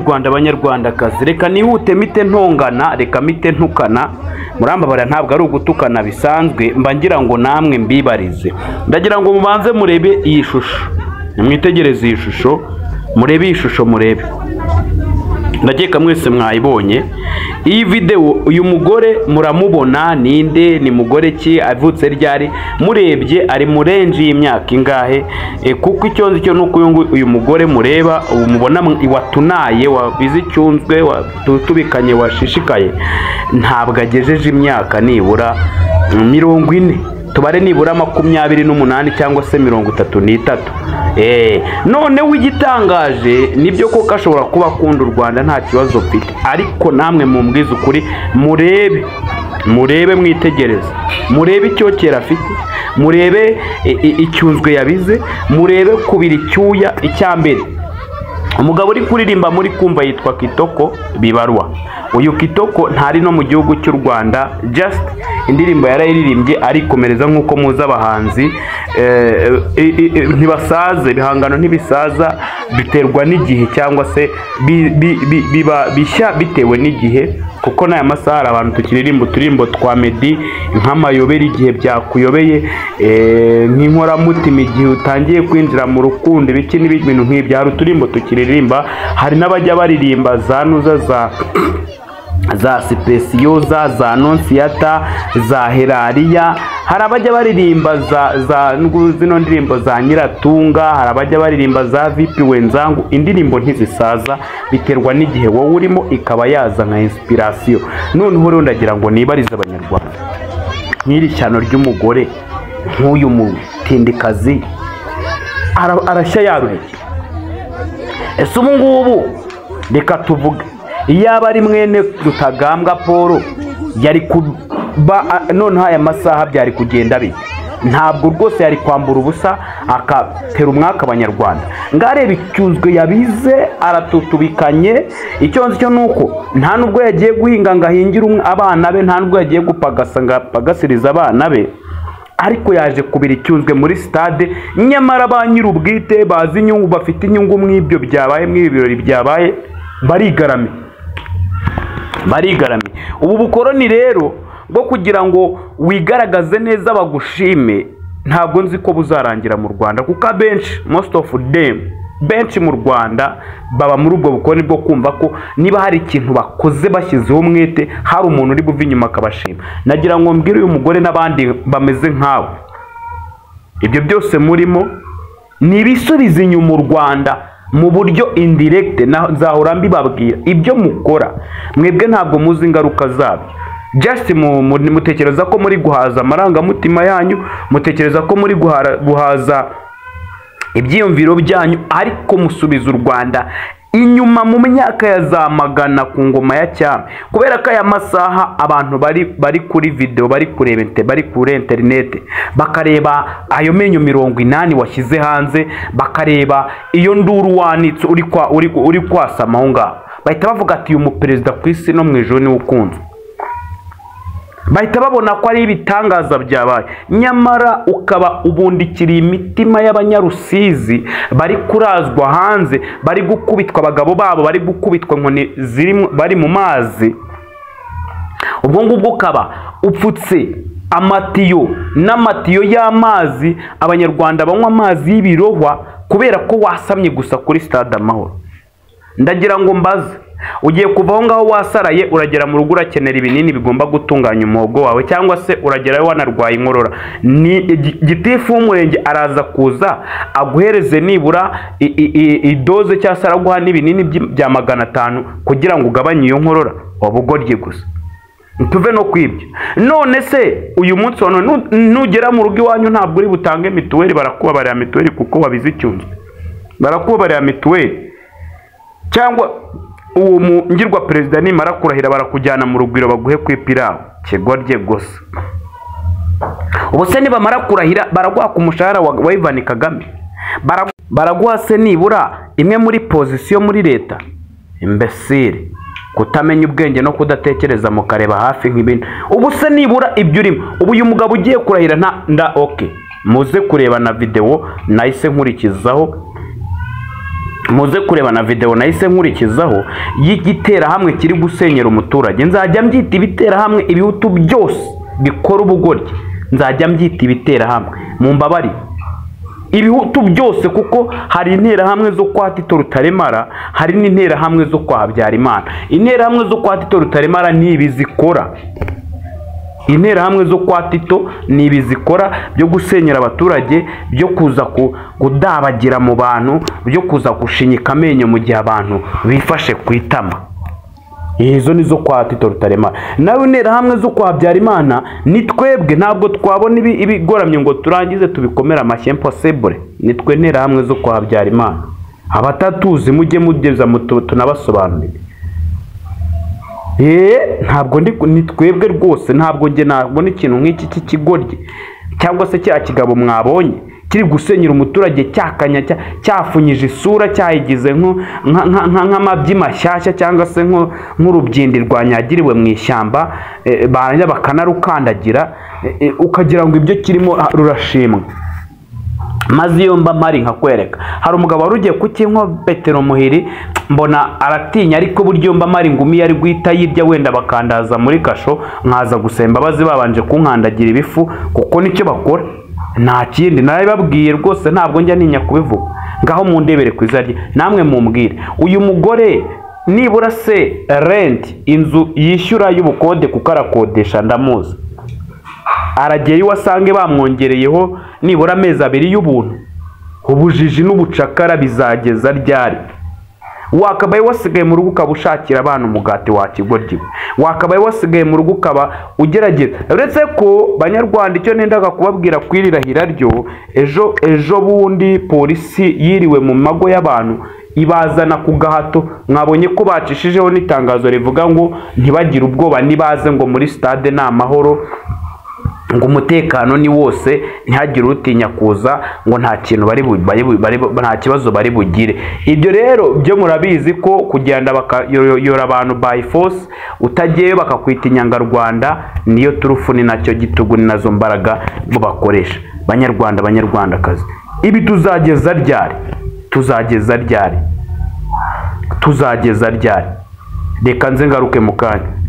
rwanda banyarwandakazi reka nihute mite ntongana reka mite ntukana murambabara ntabwo ari ugutukana bisanzwe mba ngira ngo namwe mbibarize ndagira ngo mubanze murebe iyi shusho nimwitegereze iyi shusho murebe iyi shusho murebe ndakeka mwese mwayibonye iyi videwo uyu mugore muramubona ninde ni mugore ki avutse ryari murebye ari murenji y'imyaka ingahe E, kuko icyo nzi cyo ni uko uyu nguyu- uyu mugore mureba ubu mubona mw- watunaye wabize icyunzwe watubikanye washishikaye ntabwo agejeje imyaka nibura mm, mirongo ine tubare nibura makumyabiri n'umunani cyangwa se mirongo itatu n'itatu Eh, noneho igitangaje nibyo koko ashobora kuba akunda u rwanda nta kibazo mfite ariko namwe mumbwize ukuri murebe murebe mwitegereze murebe icyokera afite murebe i- i- icyunzwe yabize murebe kubira icyuya icyambere umugabo uri kuririmba muri kumva yitwa kitoko bibarwa uyu kitoko ntari no mu gihugu cy'u rwanda just indirimbo yarayiririmbye arikomereza nk'uko muzi abahanzi eh, eh, eh, ntibasaze ibihangano ntibisaza biterwa n'igihe cyangwa se bi- bi- bi- biba bishya bitewe n'igihe kuko n'aya masaha hari abantu tukiririmba uturirimbo twa medi nk'amayobera igihe byakuyobeye eh, nk'inkoramutima igihe utangiye kwinjira mu rukundo ibiki n'ibintu nk'ibyo hari uturirimbo tukiririmba hari n'abajya baririmba za nuza za za sipesiyoza za nonsiyata za herariya hari abajya baririmba za za ngu- zino ndirimbo za nyiratunga hari abajya baririmba za vipi wenzangu indirimbo ntizisaza biterwa n'igihe wowe urimo ikaba yaza nka inspirasiyo noneho rero ndagira ngo nibarize abanyarwanda nk'iri shyano ry'umugore nk'uyu mutindikazi ara- arashya yaruhije ese ubu ngubu reka tuvuge iyaba ari mwene rutagambwa paul yari kuba a- noneho aya masaha byari kugenda bite ntabwo rwose yari kwambura ubusa akatera umwaka abanyarwanda ngareba icyuzwe yabize aratutubikanye icyo nzi cyo ni uko nta nubwo yagiye guhinga ngo ahingire umwa- abana be nta nubwo yagiye gupagasa ngo apagasirize abana be ariko yaje kubira icyunzwe muri sitade nyamara ba nyir'ubwite bazi inyungu bafite inyungu mu ibyo byabaye mu ibi birori byabaye barigarame barigarame ubu bukoroni rero bwo kugira ngo wigaragaze neza bagushime ntabwo nzi ko buzarangira mu rwanda kuko abenshi most of them benshi mu rwanda baba muri ubwo bukoroni bwo kumva ko niba hari ikintu bakoze bashyizeho umwete hari umuntu uri buva inyuma akabashima nagira ngo mbwire uyu mugore n'abandi bameze nkawe ibyo byose murimo ni ibisubizo inyuma u rwanda mu buryo indiregite nzahora mbibabwira ibyo mukora mwebwe ntabwo muzi ingaruka zabyo just mu- mu- mutekereza ko muri guhaza amarangamutima yanyu mutekereza ko muri guhara- guhaza ibyiyumviro byanyu ariko musubiza u rwanda inyuma mu myaka ya za magana ku ngoma ya cyami kubera ko aya masaha abantu bari bari kuri videwo bari kureba inte- bari kuri interinete bakareba ayo menyo mirongo inani washyize hanze bakareba iyo nduru wanitse uri kwa- uri uri kwasama aho ngaho bahita bavuga ati uyu muperezida ku isi no mu ijoro niwe ukunzwe bahita babona ko ari ibitangaza byabaye nyamara ukaba ubundikiriye imitima y'abanyarusizi bari kurazwa hanze bari gukubitwa abagabo babo bari gukubitwa inkoni ziri mu- bari mu mazi ubwo ngubwo ukaba upfutse amatiyo n'amatiyo y'amazi abanyarwanda banywa amazi y'ibirohwa kubera ko wasamye gusa kuri stade amahoro ndagira ngo mbaze ugiye kuva aho ngaho wasaraye uragera mu rugo urakenera ibinini bigomba gutunganya umuhogo wawe cyangwa se uragerayo wanarwaye inkorora ni gi- gitifu w'umurenge araza kuza aguhereze nibura i- i- i- idoze cyangwa se araguha n'ibinini by- bya magana atanu kugira ngo ugabanye iyo nkorora waba ugorye gusa tuve no kwibyo none se uyu munsi wa none nu- nugera mu rugo iwanyu ntabwo uri butange mituweli barakubabarira mituweli kuko wabize icyunzwe barakubabarira mituweli cyangwa uwo mungirwa perezida nimara kurahira barakujyana mu rugwiro baguhe ku ipirawu kigorye gusa ubu se nibamara kurahira baraguha ku mushahara wa wa Ivan Kagame Bara- baraguha se nibura imwe muri pozisiyo muri leta imbesire kutamenya ubwenge no kudatekereza mukareba hafi nk'ibintu ubu se nibura ibyo urimo ubu uyu mugabo ugiye kurahira nta nda oke muze kureba na videwo nahise nkurikizaho muze kureba na videwo nahise nkurikizaho y'igiterahamwe kiri gusenyera umuturage nzajya mbyita ibiterahamwe ibihutu byose bikora ubugoryi nzajya mbyita ibiterahamwe mu mbabare ibihutu byose kuko hari interahamwe zo kwa tito rutaremara hari n'interahamwe zo kwa habyarimana interahamwe zo kwa tito rutaremara ni ibi zikora interahamwe zo kwa tito ni ibi zikora byo gusenyera abaturage byo kuza ku- kudabagira mu bantu byo kuza gushinyika amenyo mu gihe abantu bifashe ku itama izo ni zo kwa tito rutaremara nawe interahamwe zo kwa habyarimana ni twebwe ntabwo twabona ibi- ibigoramye ngo turangize tubikomere amashyi impossible ni twe interahamwe zo kwa habyarimana abatatuzi mujye mugeza mu tu- tunabasobanurire eee ntabwo ndi ni twebwe rwose ntabwo njye nabona ikintu nk'iki cy'ikigoryi cyangwa se cya kigabo mwabonye kiri gusenyera umuturage cyakanya cya- cyafunyije isura cyayigize nko- nka- nka- nka- nk'amabyi mashyashya cyangwa se nko- nk'urubyindi rwanyagiriwe mu ishyamba eh, barangiza bakanarukandagira eh, eh, ukagira ngo ibyo kirimo ah, rurashimwa maze iyo mba mpari nkakwereka hari umugabo wari ugiye kukinywa petero muhiri mbona aratinya ariko buryo mba mpari ngumi yari guhita yirya wenda bakandaza muri kasho nkaza gusemba baze babanje kunkandagira ibifu kuko nicyo bakora nta kindi narabibabwiye rwose ntabwo njya ntinya kubivuga ngaho mundebere ku izina rye namwe mumbwire uyu mugore nibura se renti inzu yishyura y'ubukode kuko arakodesha ndamuzi aragera iwe asange bamwongereyeho nibura amezi abiri y'ubuntu ubujiji n'ubucakara bizageza ryari wakabaye wasigaye mu rugo ukaba ushakira abana umugati wa kigoryi wakabaye wasigaye mu rugo ukaba ugerageza uretse ko banyarwanda icyo nendaga kubabwira ku iri rahira ryo ejo ejo bundi polisi yiriwe mu mago y'abantu ibazana ku gahato mwabonye ko bacishijeho n'itangazo rivuga ngo ntibagire ubwoba nibaze ngo muri stade ni amahoro ngo umutekano ni wose ntihagire utinya kuza ngo nta kintu bari bu- bari bu- bari bu- nta kibazo bari bugire ibyo rero byo murabizi ko kugenda bakayora abantu by force utagiyeyo bakakwita inyangarwanda niyo turufu ni nacyo gitugu ni nazo mbaraga bo bakoresha banyarwanda banyarwandakazi ibi tuzageza ryari tuzageza ryari tuzageza ryari reka nze ngaruke mu kanya